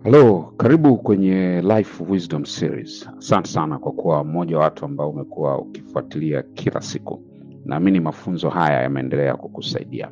Halo, karibu kwenye Life Wisdom Series. Asante sana kwa kuwa mmoja wa watu ambao umekuwa ukifuatilia kila siku. Naamini mafunzo haya yameendelea kukusaidia,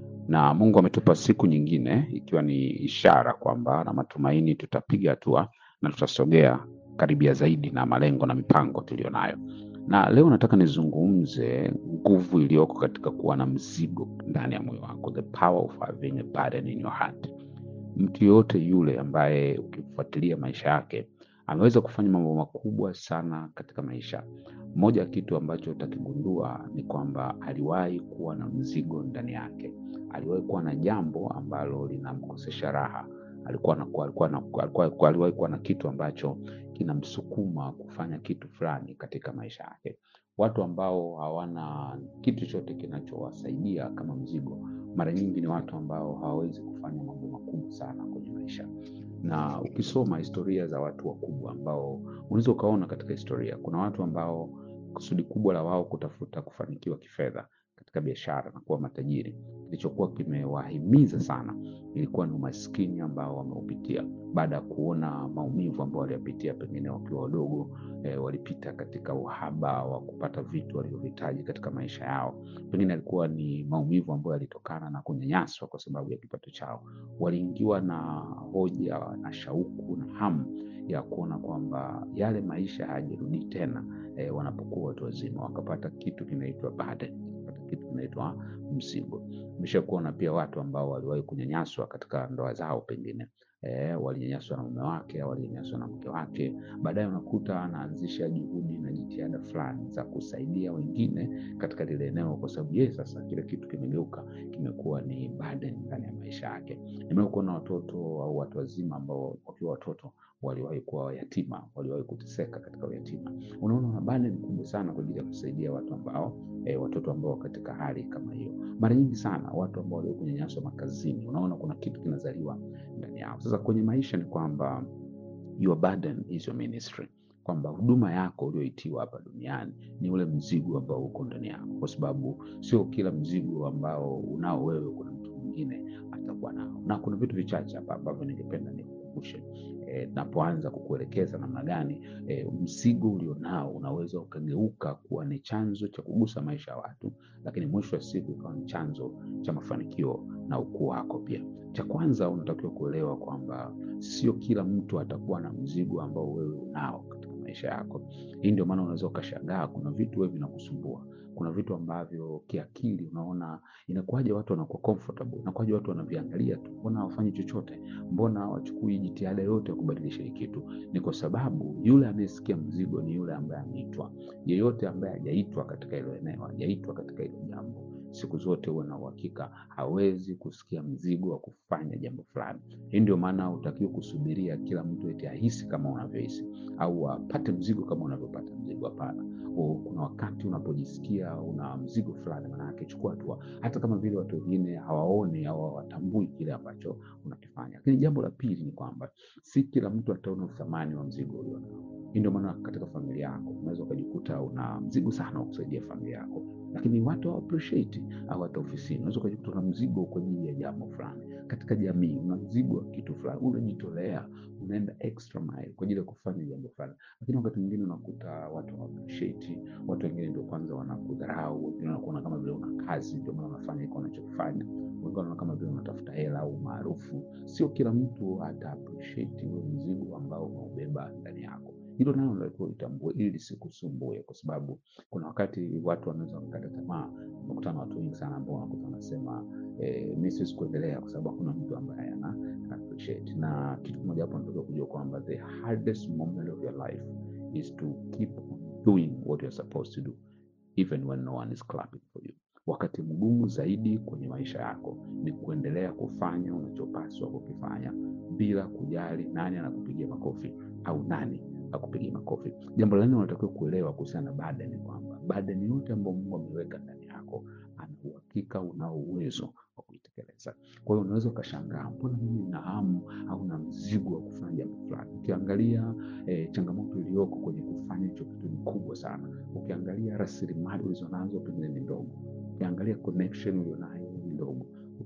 na Mungu ametupa siku nyingine, ikiwa ni ishara kwamba na matumaini tutapiga hatua na tutasogea karibia zaidi na malengo na mipango tuliyonayo. Na leo nataka nizungumze nguvu iliyoko katika kuwa na mzigo ndani ya moyo wako, the power of having a burden in your heart mtu yoyote yule ambaye ukifuatilia maisha yake ameweza kufanya mambo makubwa sana katika maisha. Moja ya kitu ambacho utakigundua ni kwamba aliwahi kuwa na mzigo ndani yake, aliwahi kuwa na jambo ambalo linamkosesha raha, alikuwa na, alikuwa na, alikuwa, aliwahi kuwa na kitu ambacho kinamsukuma kufanya kitu fulani katika maisha yake. Watu ambao hawana kitu chochote kinachowasaidia kama mzigo, mara nyingi ni watu ambao hawawezi kufanya mambo makubwa sana kwenye maisha. Na ukisoma historia za watu wakubwa ambao unaweza ukaona katika historia, kuna watu ambao kusudi kubwa la wao kutafuta kufanikiwa kifedha katika biashara na kuwa matajiri, kilichokuwa kimewahimiza sana ilikuwa ni umaskini ambao wameupitia baada ya kuona maumivu ambao waliyapitia pengine wakiwa wadogo. E, walipita katika uhaba wa kupata vitu walivyohitaji katika maisha yao. Pengine alikuwa ni maumivu ambayo yalitokana na kunyanyaswa kwa sababu ya kipato chao. Waliingiwa na hoja na shauku na hamu ya kuona kwamba yale maisha hayajarudi tena. E, wanapokuwa watu wazima wakapata kitu kinaitwa burden, wakapata kitu kinaitwa mzigo. Umesha kuona pia watu ambao waliwahi kunyanyaswa katika ndoa zao pengine E, walinyanyaswa na mume wake au walinyanyaswa na mke wake. Baadaye unakuta anaanzisha juhudi na jitihada fulani za kusaidia wengine katika lile eneo, kwa sababu yeye sasa kile kitu kimegeuka, kimekuwa ni burden ndani ya maisha yake. Nimewahi kuona watoto au watu wazima ambao wakiwa watoto waliwahi kuwa yatima, waliwahi kuteseka katika uyatima. Unaona, una burden kubwa sana kwa ajili ya kusaidia watu ambao e, watoto ambao katika hali kama hiyo. Mara nyingi sana watu ambao waliwahi kunyanyaswa makazini, unaona kuna kitu kinazaliwa ndani yao. Sasa kwenye maisha ni kwamba your burden is your ministry, kwamba huduma yako ulioitiwa hapa duniani ni ule mzigo ambao uko ndani yako, kwa sababu sio kila mzigo ambao unao wewe kuna mtu mwingine atakuwa nao, na kuna vitu vichache hapa ambavyo ningependa nikukumbushe E, napoanza kukuelekeza namna gani e, mzigo ulionao unaweza ukageuka kuwa ni chanzo cha kugusa maisha ya watu, lakini mwisho wa siku ikawa ni chanzo cha mafanikio na ukuu wako pia. Cha kwanza unatakiwa kuelewa kwamba sio kila mtu atakuwa na mzigo ambao wewe unao katika maisha yako. Hii ndio maana unaweza ukashangaa kuna vitu wewe vinakusumbua kuna vitu ambavyo kiakili unaona inakuwaje watu wanakuwa comfortable, inakuwaje watu wanaviangalia tu, mbona hawafanyi chochote, mbona hawachukui jitihada yote ya kubadilisha hii kitu? Ni kwa sababu yule anayesikia mzigo ni yule ambaye ameitwa. Yeyote ambaye hajaitwa katika hilo eneo, hajaitwa katika hilo jambo, siku zote huwa na uhakika hawezi kusikia mzigo wa kufanya jambo fulani. Hii ndio maana hutakiwi kusubiria kila mtu eti ahisi kama unavyohisi au apate mzigo kama unavyopata mzigo. Hapana. Kuna wakati unapojisikia una mzigo fulani, maana yake chukua hatua, hata kama vile watu wengine hawaoni au hawatambui kile ambacho unakifanya. Lakini jambo la pili ni kwamba si kila mtu ataona uthamani wa mzigo ulionao. Hii ndio maana katika familia yako unaweza ukajikuta una mzigo sana wa kusaidia familia yako, lakini watu hawa appreciate au hata ofisini unaweza ukajikuta una mzigo kwa ajili ya jambo fulani. Katika jamii una mzigo wa kitu fulani, unajitolea, unaenda extra mile kwa ajili ya kufanya jambo fulani, lakini wakati mwingine unakuta watu hawa appreciate. Watu wengine ndio kwanza wanakudharau, wengine wanakuona kama vile una kazi, ndio maana unafanya hiko unachokifanya, wengine wanaona kama vile unatafuta hela au maarufu. Sio kila mtu ata appreciate ule mzigo ambao unaubeba ndani yako. Hilo nalo natakiwa litambue ili lisikusumbue, kwa sababu kuna wakati watu wanaweza wakakata tamaa. Unakutana na watu wengi sana ambao wanakuta wanasema eh, mi siwezi kuendelea kwa sababu hakuna mtu ambaye ana appreciate. Na kitu kimoja hapo natakiwa kujua kwamba the hardest moment of your life is to keep on doing what you're supposed to do even when no one is clapping for you. Wakati mgumu zaidi kwenye maisha yako ni kuendelea kufanya unachopaswa kukifanya bila kujali nani anakupigia makofi au nani akupigia makofi. Jambo la nne unatakiwa kuelewa kuhusiana na burden ni kwamba burden yote ambayo Mungu ameweka ndani yako ana uhakika unao uwezo wa kuitekeleza. Kwa hiyo unaweza ukashangaa, mbona mimi nina hamu au na mzigo wa kufanya jambo fulani. Ukiangalia eh, changamoto iliyoko kwenye kufanya hicho kitu ni kubwa sana. Ukiangalia rasilimali ulizonazo pengine ni ndogo, ukiangalia connection ulionayo ni ndogo,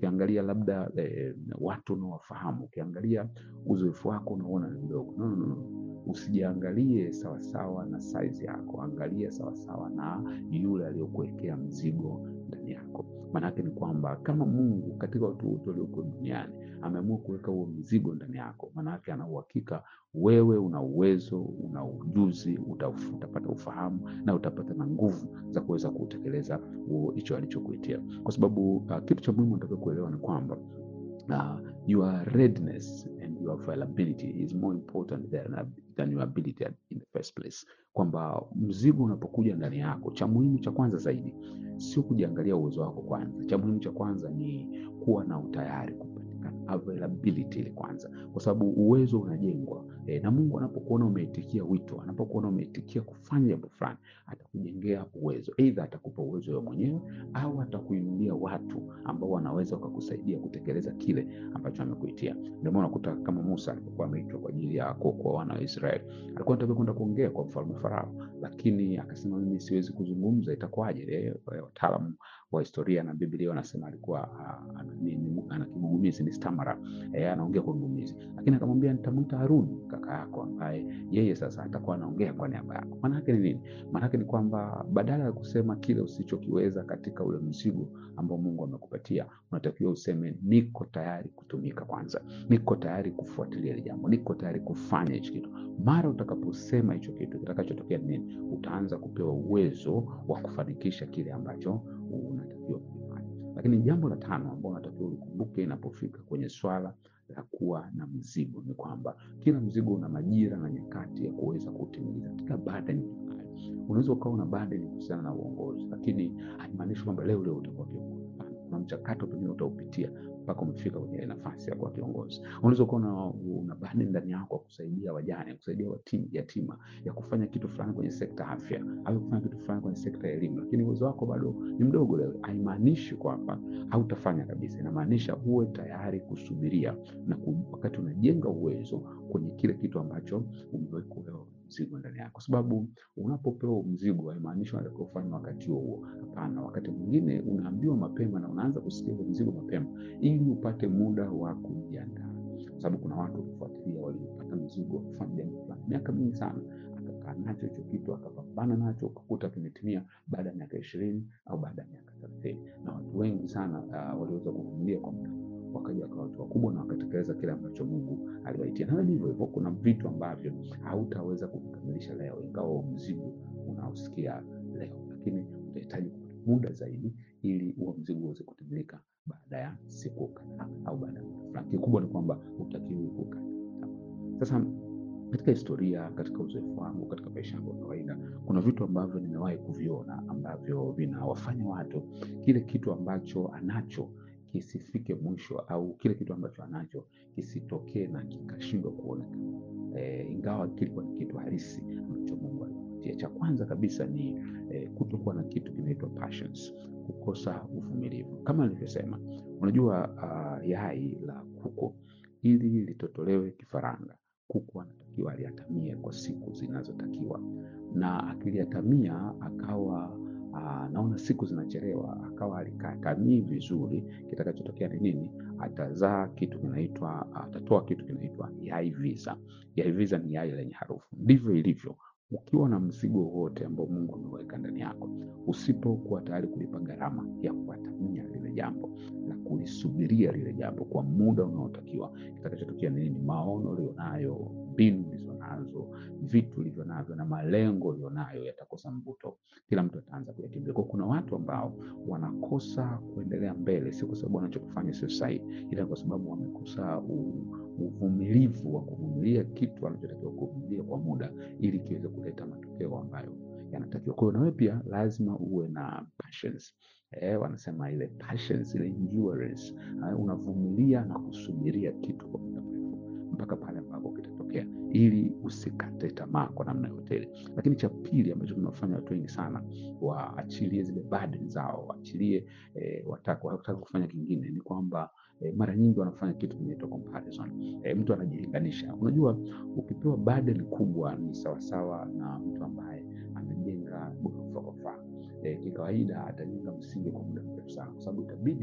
ukiangalia labda eh, watu unaowafahamu, ukiangalia uzoefu wako unaona ni mdogo. No, no, no. Usijiangalie sawasawa na size yako, angalia sawasawa na yule aliyokuwekea mzigo ndani yako. Maanake ni kwamba kama Mungu katika watu wote walioko duniani ameamua kuweka huo mzigo ndani yako, maanake ana uhakika wewe una uwezo, una ujuzi, uta, utapata ufahamu na utapata na nguvu za kuweza kutekeleza huo hicho alichokuitia, kwa sababu uh, kitu cha muhimu nataka kuelewa ni kwamba uh, your readiness and your availability is more important than, than your ability in the first place, kwamba mzigo unapokuja ndani yako, cha muhimu cha kwanza zaidi sio kujiangalia uwezo wako kwanza. Cha muhimu cha kwanza ni kuwa na utayari kupatikana availability ile kwanza, kwa sababu uwezo unajengwa e, na Mungu anapokuona umeitikia wito, anapokuona umeitikia kufanya jambo fulani, atakujengea uwezo. Aidha atakupa uwezo wewe mwenyewe au atakuinulia watu ambao wanaweza wakakusaidia kutekeleza kile ambacho amekuitia. Ndio maana unakuta kama Musa alipokuwa ameitwa kwa ajili ya kuokoa wana wa Israeli, alikuwa anataka kwenda kuongea kwa mfalme Farao, lakini akasema mimi siwezi kuzungumza, itakuwaje? Wataalamu wa historia na Biblia wanasema alikuwa uh, ana kigugumizi, ni stamara eh, anaongea kwa kigugumizi, lakini akamwambia nitamwita Haruni kaka yako, ambaye yeye sasa atakuwa anaongea kwa niaba yako. Maana yake ni nini? Maana yake ni kwamba badala ya kusema kile usichokiweza katika ule mzigo ambao Mungu amekupatia, unatakiwa useme niko tayari kutumika kwanza, niko tayari kufuatilia ile jambo, niko tayari kufanya hicho kitu. Mara utakaposema hicho kitu, kitakachotokea ni nini? Utaanza kupewa uwezo wa kufanikisha kile ambacho unatakiwa kufanya. Lakini jambo la tano ambalo unatakiwa ulikumbuke inapofika kwenye swala la kuwa na mzigo ni kwamba kila mzigo una majira na nyakati ya kuweza kutimiliza. Kila burden unaweza ukawa una burden kuhusiana na uongozi, lakini haimaanishi kwamba leo leo utakuwa kiongozi. Kuna mchakato pengine utaupitia mpaka umefika kwenye ile nafasi ya kuwa kiongozi. Unaweza kuwa una, una burden ndani yako ya kusaidia wajane, ya kusaidia watim, yatima, ya kufanya kitu fulani kwenye sekta afya au kufanya kitu fulani kwenye sekta ya elimu, lakini uwezo wako bado ni mdogo leo. Haimaanishi kwamba hautafanya kabisa, inamaanisha uwe tayari kusubiria na ku, wakati unajenga uwezo kwenye kile kitu ambacho umewekewa mzigo ndani yako, kwa sababu unapopewa mzigo haimaanishi unatakiwa kufanya wakati huo huo. Hapana, wakati mwingine unaambiwa mapema na unaanza kusikia mzigo mapema ili upate muda wa kujiandaa, kwa sababu kuna watu kufuatilia waliopata mzigo wa kufanya jambo fulani miaka mingi sana, akakaa nacho hicho kitu akapambana nacho, ukakuta kimetimia baada ya miaka ishirini au baada ya miaka thelathini na watu wengi sana uh, waliweza kuvumilia kwa muda wakaja wakawa watu wakubwa na wakatekeleza kile ambacho Mungu aliwaitia. Na hivyo hivyo, kuna vitu ambavyo hautaweza kukamilisha leo, ingawa mzigo unaosikia leo, lakini utahitaji muda zaidi ili huo mzigo uweze kutimilika baada ya siku kadhaa au baada ya muda fulani. Kikubwa ni kwamba utakiwi kukata tamaa. Sasa katika historia, katika uzoefu wangu, katika maisha yangu ya kawaida, kuna vitu ambavyo nimewahi kuviona ambavyo vinawafanya watu kile kitu ambacho anacho kisifike mwisho au kile kitu ambacho anacho kisitokee na kikashindwa kuonekana, e, ingawa kilikuwa ni kitu halisi ambacho Mungu aliwapatia. Cha kwanza kabisa ni e, kutokuwa na kitu kinaitwa passions, kukosa uvumilivu. Kama nilivyosema, unajua uh, yai la kuku ili litotolewe kifaranga, kuku anatakiwa aliatamie kwa siku zinazotakiwa, na akiliatamia akawa Aa, naona siku zinachelewa, akawa alikatamii vizuri, kitakachotokea ni nini? Atazaa kitu kinaitwa, atatoa kitu kinaitwa yai visa. Yai visa ni yai lenye harufu. Ndivyo ilivyo ukiwa na mzigo wote ambao Mungu ameweka ndani yako, usipokuwa tayari kulipa gharama ya kuatamia lile jambo na kulisubiria lile jambo kwa muda unaotakiwa, kitakachotokea ni nini? Maono ulionayo, mbinu ulizonazo, vitu ulivyo navyo na malengo ulionayo yatakosa mvuto, kila mtu ataanza kuyakimbia. Kwa kuna watu ambao wanakosa kuendelea mbele, si kwa sababu wanachokifanya sio sahihi, ila kwa sababu wamekosa uvumilivu wa kuvumilia kitu wanachotakiwa kuvumilia kwa muda, ili kiweze kuleta matokeo ambayo yanatakiwa. Kwa hiyo nawe pia lazima uwe na patience. Eh, wanasema ile patience, ile endurance. Eh, unavumilia na kusubiria kitu kwa muda mrefu mpaka pale ambapo kitatokea, ili usikate tamaa kwa namna yote ile. Lakini cha pili ambacho kinafanya watu wengi sana waachilie zile burden zao, waachilie eh, wataka wataka kufanya kingine, ni kwamba eh, mara nyingi wanafanya kitu kinaitwa comparison. Eh, mtu anajilinganisha. Unajua, ukipewa burden kubwa ni sawasawa na mtu ambaye amejenga ghorofa kwa mfano. E, kikawaida atajenga msingi kwa muda mrefu sana, kwa sababu itabidi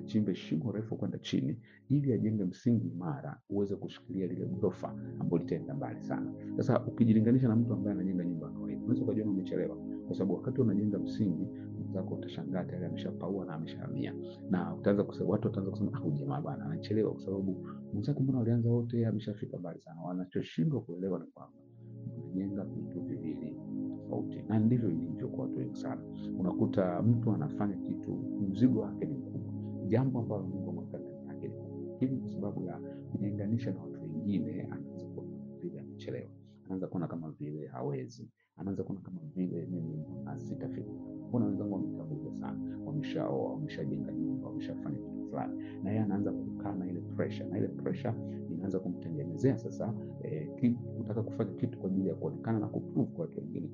achimbe shimo refu kwenda chini, ili ajenge msingi imara uweze kushikilia lile ghorofa ambalo litaenda mbali sana. Sasa ukijilinganisha na mtu ambaye anajenga nyumba ya kawaida, unaweza ukajiona umechelewa, kwa sababu wakati unajenga msingi mwenzako utashangaa tayari ameshapaua na ameshahamia, na utaanza kusema, watu wataanza kusema ah, huyu jamaa bwana anachelewa, kwa sababu mwenzako mbona walianza wote, yeye ameshafika mbali sana. Wanachoshindwa kuelewa ni kwamba unajenga vitu viwili tofauti, na ndivyo ilivyo kwa watu wengi sana. Unakuta mtu anafanya kitu, mzigo wake ni mkubwa, jambo ambalo Mungu ameweka ndani yake ni kubwa, lakini kwa sababu ya kujilinganisha na watu wengine, anaanza kuona kama vile amechelewa, anaanza kuona kama vile hawezi, anaanza kuona kama vile mimi mbona sitafika. Mbona wenzangu wametangulia sana, wameshaoa, wameshajenga nyumba, wameshafanya kitu fulani, na yeye anaanza kukaa na ile pressure, na ile pressure inaanza kumtengenezea sasa eh, ki- kutaka kufanya kitu kwa ajili ya kuonekana na kuprove kwa watu wengine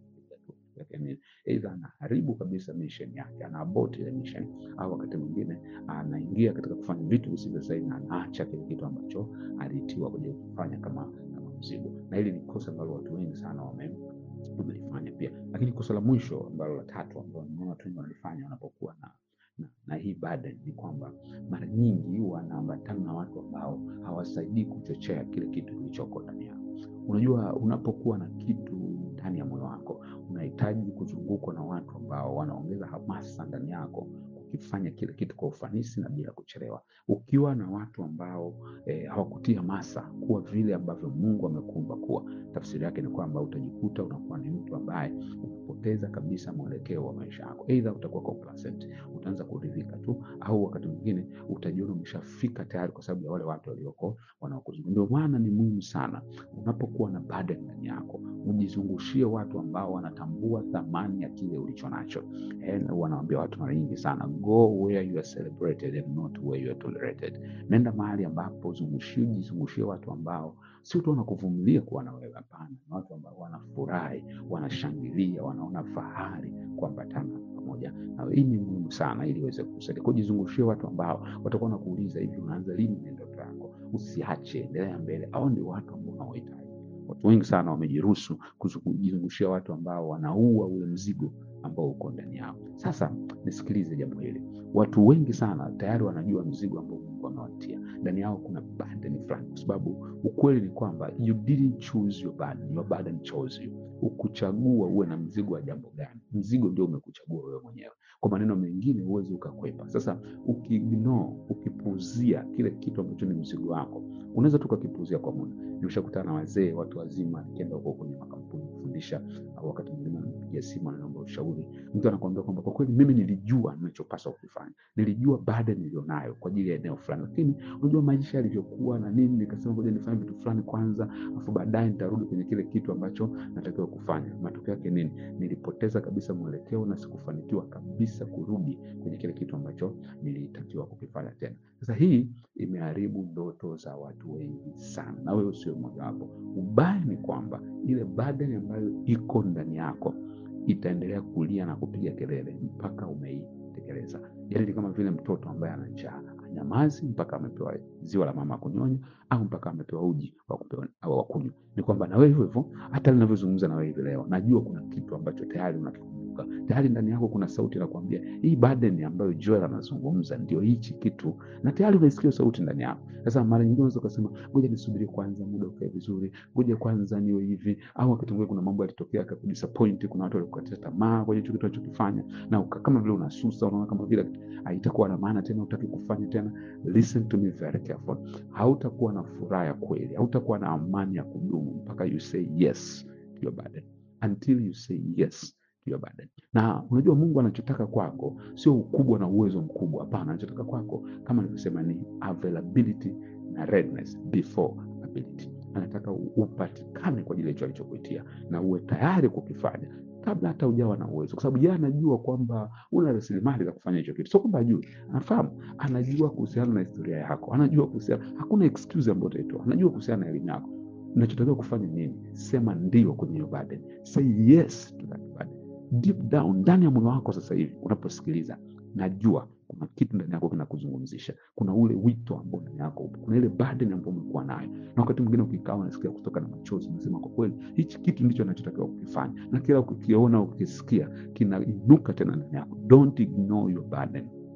lakini aidha anaharibu kabisa mission yake, ana abort ile mission, au wakati mwingine anaingia katika kufanya vitu visivyo sahihi na anaacha kile kitu ambacho aliitiwa kuja kufanya kama kama mzigo, na hili ni kosa ambalo watu wengi sana wame wamelifanya pia. Lakini kosa la mwisho ambalo la tatu ambalo nimeona watu wengi wanalifanya wanapokuwa na na, na hii burden ni kwamba mara nyingi wanaambatana na watu ambao hawasaidii kuchochea kile kitu kilichoko ndani yao. Unajua, unapokuwa na kitu ndani ya moyo wako, unahitaji kuzungukwa na watu ambao wanaongeza hamasa ndani yako kukifanya kile kitu kwa ufanisi na bila kuchelewa. Ukiwa na watu ambao eh, hawakutii hamasa kuwa vile ambavyo Mungu amekuumba kuwa, tafsiri yake ni kwamba utajikuta unakuwa ni mtu ambaye unapoteza kabisa mwelekeo wa maisha yako. Aidha utakuwa complacent, utaanza kuridhika tu, au wakati mwingine utajiona umeshafika tayari kwa sababu ya wale watu walioko wanaokuzunguka. Ndio maana ni muhimu sana unapokuwa na burden ndani yako, ujizungushie watu ambao wanatambua thamani ya kile ulicho nacho. Eh, wanawaambia watu mara nyingi sana, go where you are celebrated and not where you are tolerated. Nenda mahali ambapo zungushie, jizungushie watu ambao sio tu wanakuvumilia kuwa na wewe, hapana, ni watu ambao wanafurahi, wanashangilia, wanaona fahari kuambatana pamoja na wewe. Hii ni muhimu sana ili iweze kusaidia. Kwa hiyo jizungushie watu ambao watakuwa wanakuuliza hivi, unaanza lini na ndoto yako? Usiache, endelea mbele. Hao ndio watu ambao unaohitaji. Watu wengi sana wamejiruhusu kuzu- kujizungushia watu ambao wanaua ule mzigo ambao uko ndani yao. Sasa nisikilize jambo hili, watu wengi sana tayari wanajua mzigo ambao Mungu amewatia ndani yao. Kuna burden fulani, kwa sababu ukweli ni kwamba you didn't choose your burden, your burden chose you. Ukuchagua uwe na mzigo wa jambo gani, mzigo ndio umekuchagua wewe mwenyewe. Kwa maneno mengine, huwezi ukakwepa. Sasa ukiignore, ukipuuzia kile kitu ambacho ni mzigo wako, unaweza tu ukakipuuzia kwa muda. Nimeshakutana na wazee, watu wazima, nikienda huko kwenye makampuni kufundisha, au wakati mwingine ananipigia simu ananiomba ushauri. Mtu anakuambia kwamba kwa kweli mimi nilijua ninachopaswa kukifanya, nilijua baada nilionayo kwa ajili ya eneo fulani, lakini unajua maisha yalivyokuwa na nini, nikasema ngoja nifanye vitu fulani kwanza, afu baadaye nitarudi kwenye kile kitu ambacho natakiwa kufanya. Matokeo yake nini? Nilipoteza kabisa mwelekeo na sikufanikiwa kabisa kurudi kwenye kile kitu ambacho nilitakiwa kukifanya tena. Sasa hii imeharibu ndoto za watu wengi sana, na wewe usio mmojawapo. Ubaya ni kwamba ile burden ambayo iko ndani yako itaendelea kulia na kupiga kelele mpaka umeitekeleza. Yaani ni kama vile mtoto ambaye ana njaa anyamazi mpaka amepewa ziwa la mama kunyonya au mpaka amepewa uji wa kupewa au wa kunywa. Ni kwamba na wewe hivyo hivyo, hata ninavyozungumza na wewe hivi leo, najua kuna kitu ambacho tayari unakikumbuka, tayari ndani yako kuna sauti inakwambia hii burden ambayo Joel anazungumza ndio hichi kitu, na tayari unaisikia sauti ndani yako. Sasa mara nyingine unaweza ukasema ngoja nisubiri kwanza, muda ukae vizuri, ngoja kwanza niwe hivi, au wakati mwingine kuna mambo yalitokea yakakudisappoint, kuna watu walikukatisha tamaa kwa hicho kitu unachokifanya, na uka, kama vile unasusa, unaona kama vile haitakuwa na maana tena, utaki kufanya tena. Listen to me very careful, hautakuwa na furaha ya kweli, hautakuwa na amani ya kudumu mpaka you say yes to your burden, until you say yes to your burden. Na unajua Mungu anachotaka kwako sio ukubwa na uwezo mkubwa, hapana. Anachotaka kwako kama nilivyosema ni availability na readiness before ability. Anataka upatikane kwa ajili ya hicho alichokuitia na uwe tayari kukifanya kabla hata ujawa na uwezo, kwa sababu yeye anajua kwamba una rasilimali za kufanya hicho kitu. Sio kwamba ajui, anafahamu, anajua kuhusiana na historia yako, anajua kuhusiana, hakuna excuse ambayo utaitoa, anajua kuhusiana na elimu yako. Unachotakiwa kufanya nini? Sema ndio kwenye hiyo burden, say yes to that burden deep down, ndani ya moyo wako. Sasa hivi unaposikiliza, najua kuna kitu ndani yako kinakuzungumzisha, kuna ule wito ambao ndani yako upo, kuna ile burden ambayo umekuwa nayo, na wakati mwingine ukikaa unasikia kutoka na machozi, unasema kwa kweli hichi kitu ndicho nachotakiwa kukifanya, na kila ukikiona ukisikia kinainuka tena ndani yako. Don't ignore your burden,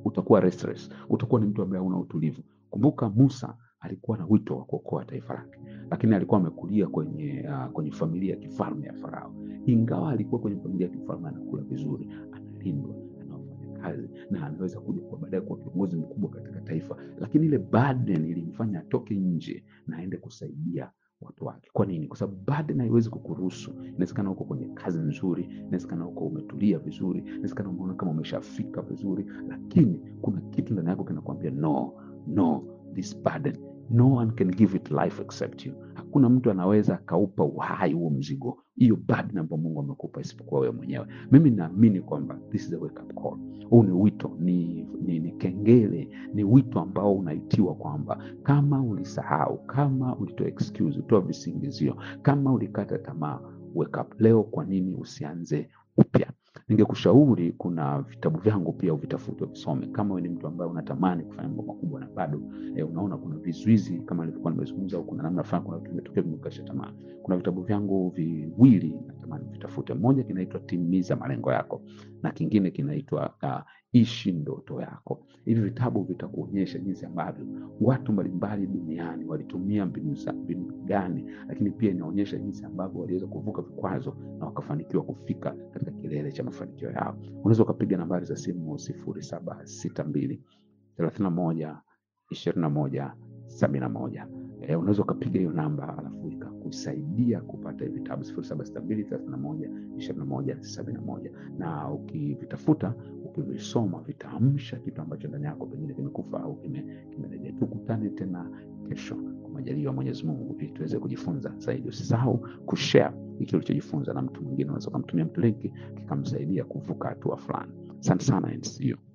utakuwa restless, utakuwa ni mtu ambaye hauna utulivu. Kumbuka Musa alikuwa na wito wa kuokoa taifa lake, lakini alikuwa amekulia kwenye uh, kwenye familia ya kifalme ya Farao. Ingawa alikuwa kwenye familia ya kifalme, anakula vizuri, analindwa, anafanya kazi na anaweza kuja kwa baadaye kuwa kiongozi mkubwa katika taifa, lakini ile burden ilimfanya atoke nje na aende kusaidia watu wake. Kwa nini? Kwa sababu burden haiwezi kukuruhusu. Inawezekana uko kwenye kazi nzuri, inawezekana uko umetulia vizuri, inawezekana umeona kama umeshafika vizuri, lakini kuna kitu ndani yako kinakwambia no, no, this burden no one can give it life except you. Hakuna mtu anaweza akaupa uhai huo mzigo, hiyo burden ambayo Mungu amekupa isipokuwa wewe mwenyewe. Mimi naamini kwamba this is a wake up call. Huu ni wito, ni, ni, ni kengele, ni wito ambao unaitiwa kwamba kama ulisahau, kama ulitoa excuse, ulitoa visingizio, kama ulikata tamaa, wake up leo. Kwa nini usianze upya? Ningekushauri, kuna vitabu vyangu pia uvitafute, uvisome. Kama wewe ni mtu ambaye unatamani kufanya mambo makubwa na bado eh, unaona kuna vizuizi kama nilivyokuwa nimezungumza, au kuna namna fulani, kuna vitu vimetokea vimekasha tamaa, kuna vitabu vyangu viwili natamani vitafute. Moja kinaitwa Timiza Malengo Yako na kingine kinaitwa uh, Ishi Ndoto Yako. Hivi vitabu vitakuonyesha jinsi ambavyo watu mbalimbali duniani walitumia mbinu za mbinu gani, lakini pia inaonyesha jinsi ambavyo waliweza kuvuka vikwazo na wakafanikiwa kufika katika kilele cha mafanikio yao. Unaweza ukapiga nambari za simu sifuri saba sita mbili thelathini na moja ishirini na moja sabini na moja. Eh, unaweza ukapiga hiyo namba alafu ikakusaidia kupata hivi vitabu sifuri saba sita mbili thelathini na moja ishirini na moja sabini na moja, na ukivitafuta ukivisoma vitaamsha kitu ambacho ndani yako pengine kimekufa au kimerejea. Tukutane tena kesho kwa majaliwa ya Mwenyezi Mungu ili tuweze kujifunza zaidi. Usisahau kushare hiki ulichojifunza na mtu mwingine, unaweza ukamtumia mtu linki kikamsaidia kuvuka hatua fulani. Asante sana and see you.